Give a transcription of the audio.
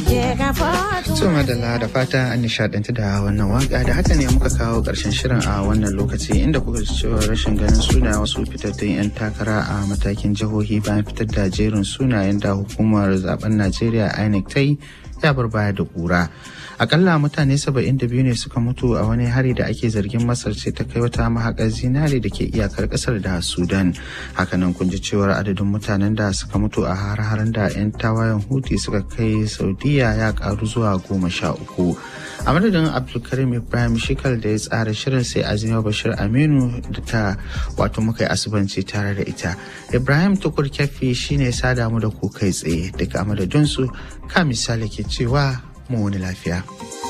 To madalla da fata an nishadantu da wannan waka da haka ne muka kawo karshen shirin a wannan lokaci inda kuka ji cewa rashin ganin suna wasu fitattun 'yan takara a matakin jihohi bayan fitar da jerin sunayen da hukumar zaben Najeriya INEC ta yi ya bar baya da kura. Akalla mutane 72 ne suka mutu a wani hari da ake zargin Masar ce ta kai wata mahaƙar zinare da ke iyakar ƙasar da Sudan. Hakanan kun ji cewar adadin mutanen da suka mutu a har-haren da 'yan tawayen Houthi suka kai Saudiya ya karu zuwa goma sha uku. A madadin Abdulkarim Ibrahim Shikal da ya tsara shirin sai Azima Bashir Aminu da ta wato muka yi asubanci tare da ita. Ibrahim Tukur Kyafi shine sada mu da ku kai tsaye daga amadadinsu ka misali ke cewa mu wani lafiya.